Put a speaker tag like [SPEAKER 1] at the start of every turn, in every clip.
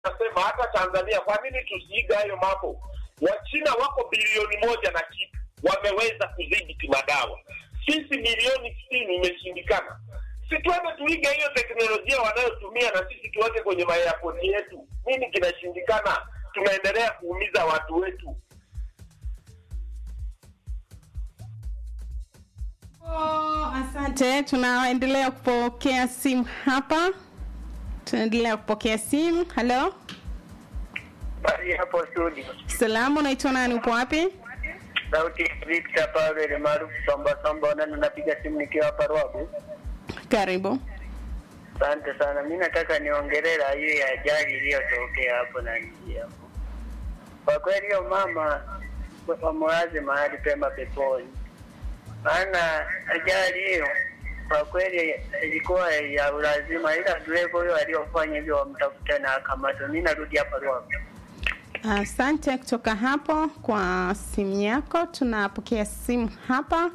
[SPEAKER 1] nasema hata Tanzania, kwa nini tusiiga hayo mambo? Wachina wako bilioni moja na kitu, wameweza kudhibiti madawa. Sisi milioni sitini imeshindikana. Si tuende tuige hiyo teknolojia wanayotumia na sisi tuweke kwenye mayapoti yetu. Nini kinashindikana? Tunaendelea kuumiza watu wetu.
[SPEAKER 2] Oh, asante. Tunaendelea kupokea simu hapa, tunaendelea kupokea simu. Halo,
[SPEAKER 3] Bali hapo studio.
[SPEAKER 2] salamu, unaitwa nani? Upo wapi?
[SPEAKER 3] Sauti Victor Pavel maarufu Samba Samba na napiga simu nikiwa hapa Ruabu.
[SPEAKER 2] Karibu.
[SPEAKER 3] Asante sana. Mimi nataka niongelea hiyo ya ajali iliyotokea hapo na nji hapo. Kwa kweli hiyo mama wamwaze mahali pema peponi. Maana ajali hiyo kwa kweli ilikuwa ya ulazima, ila dereva huyo aliyofanya hivyo wamtafuta na akamatwa. Mimi narudi hapa Ruabu.
[SPEAKER 2] Asante kutoka hapo kwa simu yako. Tunapokea simu hapa.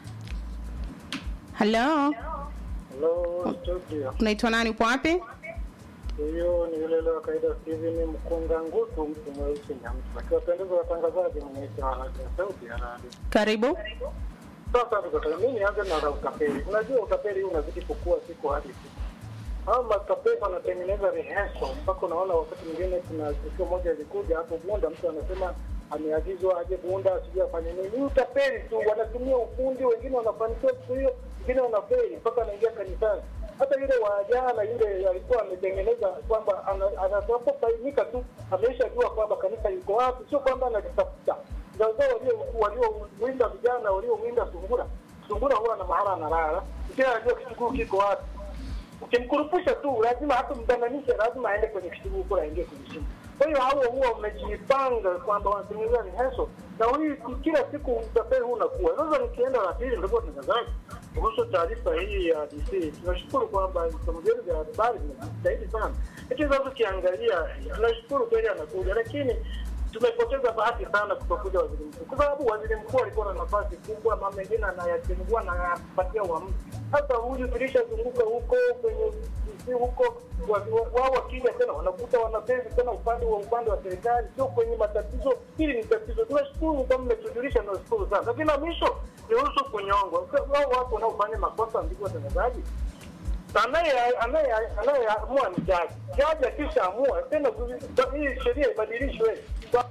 [SPEAKER 2] Halo,
[SPEAKER 4] Hello studio.
[SPEAKER 2] unaitwa nani? Upo wapi?
[SPEAKER 4] Huyo ni yule leo kaida Steven Mkunga Ngutu, mtu mweusi na mtu akiwapendeza watangazaji mwenyezi wa radio sauti ya radio.
[SPEAKER 2] Karibu.
[SPEAKER 4] Sasa tukataka mimi nianze na utapeli. Unajua utapeli huu unazidi kukua siku hadi siku. Hao matapeli wanatengeneza rehearsal mpaka unaona wakati mwingine kuna tukio moja ilikuja hapo Bunda, mtu anasema ameagizwa aje Bunda asije afanye nini. Ni utapeli tu, wanatumia ufundi, wengine wanafanikiwa siku hiyo, wengine wanafeli mpaka anaingia kanisani. Hata yule wa jana yule alikuwa ametengeneza kwamba ana- anapobainika tu ameshajua kwamba kanisa liko wapi, sio kwamba analitafuta. Ndio walio waliowinda vijana waliowinda sungura. Sungura huwa na mahala analala, kila anajua kichuguu kiko wapi ukimkurupusha tu lazima hata mdananishe lazima aende kwenye kitubu kule aingie kwenye simu kwa hiyo hao huwa wamejipanga kwamba wanatengeneza rehearsal na hii kila siku utapeli huu unakuwa sasa nikienda la pili ndio tangazaji kuhusu taarifa hii ya DC tunashukuru kwamba vyombo vyetu vya habari vinajitahidi sana lakini sasa ukiangalia tunashukuru kweli anakuja lakini tumepoteza bahati sana kutokuja waziri mkuu, kwa sababu waziri mkuu alikuwa na nafasi kubwa, mambo mengine anayachengua na anapatia uamuzi. Sasa huyu tulishazunguka huko kwenye si huko, wa- wa- wao wakija tena wanakuta wanapezi tena upande wa upande wa serikali, sio kwenye matatizo. Hili ni tatizo. Tunashukuru kama mmetujulisha, tunashukuru sana, lakini la mwisho nihusu kunyongwa. Wao watu wanaofanya makosa, ndugu watangazaji, anaye- anaye- anayeamua ni jaji. Jaji akishaamua tena, hii sheria ibadilishwe. Kwa-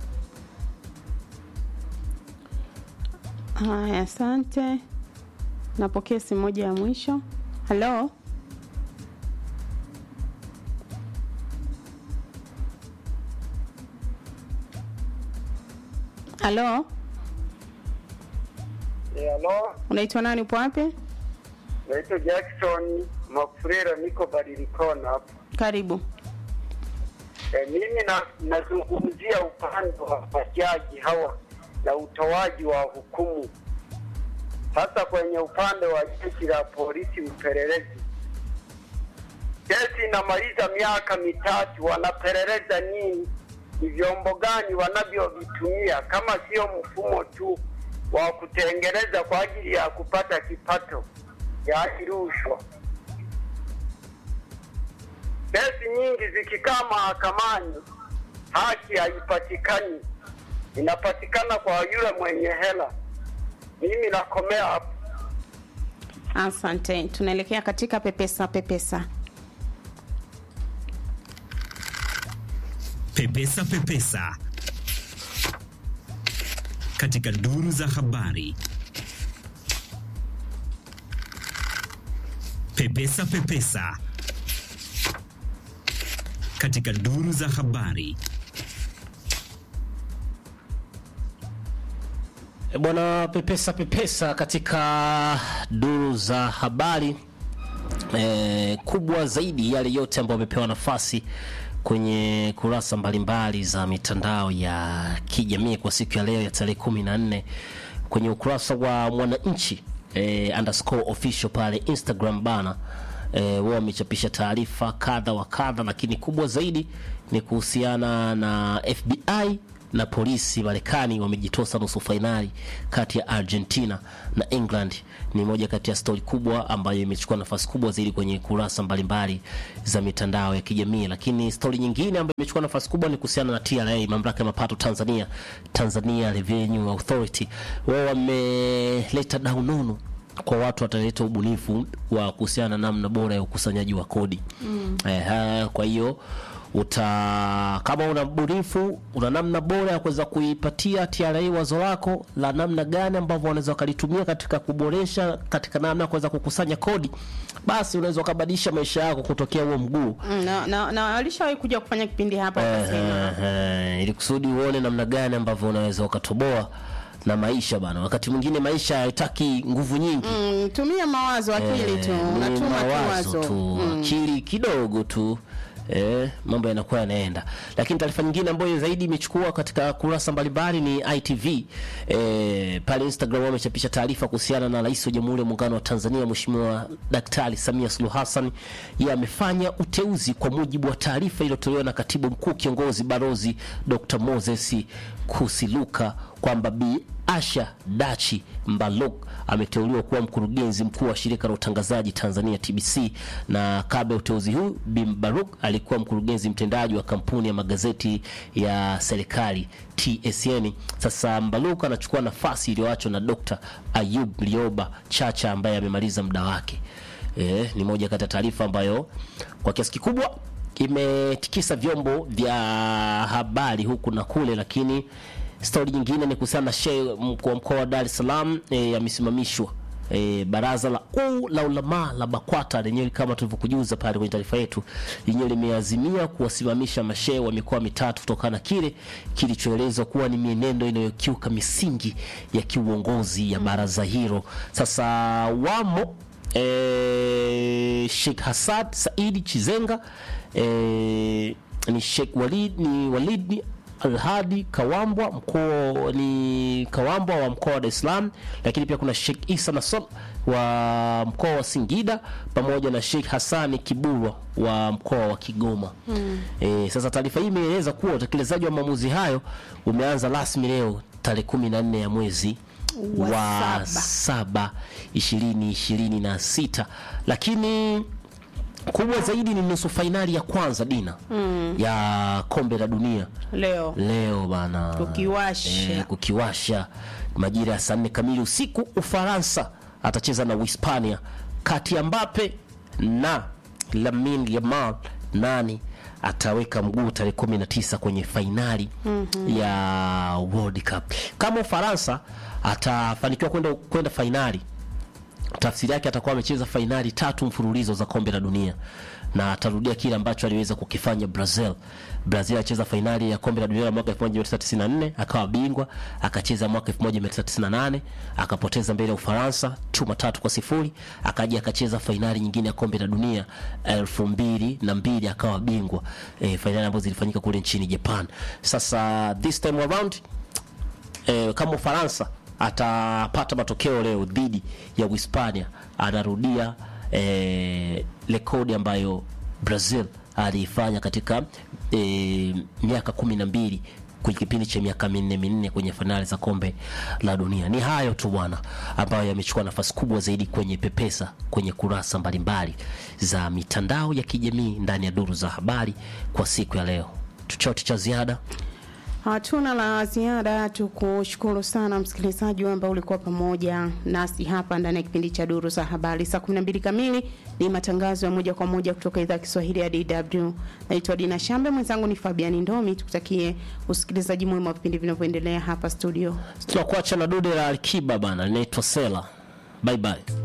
[SPEAKER 2] Haya, asante. Napokea simu moja ya mwisho. Halo, halo,
[SPEAKER 3] Halo,
[SPEAKER 2] unaitwa nani? Upo wapi?
[SPEAKER 3] naitwa Jackson Mafurera, niko Badilikona hapo.
[SPEAKER 2] Karibu.
[SPEAKER 3] E, mimi na, nazungumzia upande wa majaji hawa na utoaji wa hukumu, hasa kwenye upande wa jeshi la polisi upelelezi. Kesi inamaliza miaka mitatu, wanapeleleza nini? Ni vyombo gani wanavyovitumia kama sio mfumo tu wa kutengeneza kwa ajili ya kupata kipato, yaani rushwa? Kesi nyingi zikikaa mahakamani, haki haipatikani, inapatikana kwa yule mwenye hela. Mimi nakomea hapo.
[SPEAKER 2] Asante. Tunaelekea katika pepesa pepesa.
[SPEAKER 5] Pepesa Pepesa katika duru za habari. Pepesa Pepesa katika duru za habari.
[SPEAKER 6] E Bwana pepesa pepesa katika duru za habari e, kubwa zaidi yale yote ambayo wamepewa nafasi kwenye kurasa mbalimbali za mitandao ya kijamii kwa siku ya leo ya tarehe kumi na nne kwenye ukurasa wa Mwananchi e, underscore official pale Instagram bana e, wao wamechapisha taarifa kadha wa kadha, lakini kubwa zaidi ni kuhusiana na FBI na polisi Marekani wamejitosa nusu fainali kati ya Argentina na England. Ni moja kati ya stori kubwa ambayo imechukua nafasi kubwa zaidi kwenye kurasa mbalimbali za mitandao ya kijamii. Lakini stori nyingine ambayo imechukua nafasi kubwa ni kuhusiana na TRA, mamlaka ya mapato Tanzania, Tanzania Revenue Authority. Wao wameleta dau nono kwa watu wataleta ubunifu wa kuhusiana na namna bora ya ukusanyaji wa kodi mm. Eh, kwa hiyo uta kama una ubunifu una namna bora ya kuweza kuipatia TRA wazo lako la namna gani ambavyo wanaweza wakalitumia katika kuboresha katika namna ya kuweza kukusanya kodi, basi unaweza ukabadilisha maisha yako kutokea huo mguu
[SPEAKER 2] Mm, na, na, na walishawahi kuja kufanya kipindi hapa wakasema
[SPEAKER 6] Ehe, ili kusudi uone namna gani ambavyo unaweza ukatoboa na maisha bana. Wakati mwingine maisha haitaki nguvu nyingi
[SPEAKER 2] mm, tumia mawazo akili tu
[SPEAKER 6] Eh, ni
[SPEAKER 2] unatuma tu
[SPEAKER 6] mawazo
[SPEAKER 2] wazo
[SPEAKER 6] tu akili kidogo tu eh, mambo yanakuwa yanaenda. Lakini taarifa nyingine ambayo zaidi imechukua katika kurasa mbalimbali ni ITV eh, pale Instagram wamechapisha taarifa kuhusiana na Rais wa Jamhuri ya Muungano wa Tanzania Mheshimiwa Daktari Samia Suluhu Hassan, yeye amefanya uteuzi kwa mujibu wa taarifa iliyotolewa na Katibu Mkuu Kiongozi Barozi Dr. Moses Kusiluka kwamba Bi Asha Dachi Mbaluk ameteuliwa kuwa mkurugenzi mkuu wa shirika la utangazaji Tanzania TBC, na kabla ya uteuzi huu Bi Mbaruk alikuwa mkurugenzi mtendaji wa kampuni ya magazeti ya serikali TSN. Sasa Mbaluk anachukua nafasi iliyoachwa na Dr. Ayub Lioba Chacha ambaye amemaliza muda wake. E, ni moja kati ya taarifa ambayo kwa kiasi kikubwa imetikisa vyombo vya habari huku na kule, lakini stori nyingine ni kuhusiana na shehe mkuu wa mkoa wa Dar es Salaam e, amesimamishwa. E, baraza la uu la ulama la BAKWATA lenyewe kama tulivyokujuza pale kwenye taarifa yetu, lenyewe limeazimia kuwasimamisha mashehe wa mikoa mitatu kutokana na kile kilichoelezwa kuwa ni mienendo inayokiuka misingi ya kiuongozi ya baraza hilo. Sasa wamo e, Sheikh Hasad Saidi Chizenga e, ni Sheikh Walid ni Walid Alhadi Kawambwa mkuu ni Kawambwa wa mkoa wa Dar es Salaam, lakini pia kuna Sheikh Isa Nasol wa mkoa wa Singida pamoja na Sheikh Hassani Kiburwa wa mkoa wa Kigoma. Mm. E, sasa taarifa hii imeeleza kuwa utekelezaji wa maamuzi hayo umeanza rasmi leo tarehe kumi na nne ya mwezi
[SPEAKER 2] Wa
[SPEAKER 6] wa
[SPEAKER 2] saba.
[SPEAKER 6] saba ishirini ishirini na sita lakini kubwa zaidi ni nusu fainali ya kwanza dina mm. ya kombe la dunia
[SPEAKER 2] leo
[SPEAKER 6] leo bana
[SPEAKER 2] Kukiwasha.
[SPEAKER 6] eh, kukiwasha majira ya saa nne kamili usiku ufaransa atacheza na uhispania kati ya mbape na lamin yamal nani ataweka mguu tarehe 19 kwenye fainali mm-hmm. ya world cup kama ufaransa atafanikiwa kwenda kwenda fainali tafsiri yake atakuwa amecheza fainali tatu mfululizo za kombe la dunia na atarudia kile ambacho aliweza kukifanya Brazil. Brazil alicheza fainali ya kombe la dunia la mwaka 1994 akawa bingwa, akacheza mwaka 1998 akapoteza mbele ya Ufaransa chuma tatu kwa sifuri, akaja akacheza fainali nyingine ya kombe la dunia elfu mbili na mbili akawa bingwa e, fainali ambazo zilifanyika kule nchini Japan. Sasa this time around eh, kama Ufaransa atapata matokeo leo dhidi ya Uhispania, anarudia eh, rekodi ambayo Brazil aliifanya katika eh, miaka kumi na mbili kwenye kipindi cha miaka minne minne kwenye fainali za kombe la dunia. Ni hayo tu bwana, ambayo yamechukua nafasi kubwa zaidi kwenye pepesa kwenye kurasa mbalimbali za mitandao ya kijamii ndani ya duru za habari kwa siku ya leo. Chochote cha ziada?
[SPEAKER 2] Hatuna la ziada, tukushukuru sana msikilizaji ambaye ulikuwa pamoja nasi hapa ndani ya kipindi cha Duru za Habari. Saa 12 kamili ni matangazo ya moja kwa moja kutoka idhaa ya Kiswahili ya DW. Naitwa Dina Shambe, mwenzangu ni Fabiani Ndomi. Tukutakie usikilizaji mwema wa vipindi vinavyoendelea hapa studio.
[SPEAKER 6] tunakuacha na dude la Alikiba bana, linaitwa Sela. Bye bye.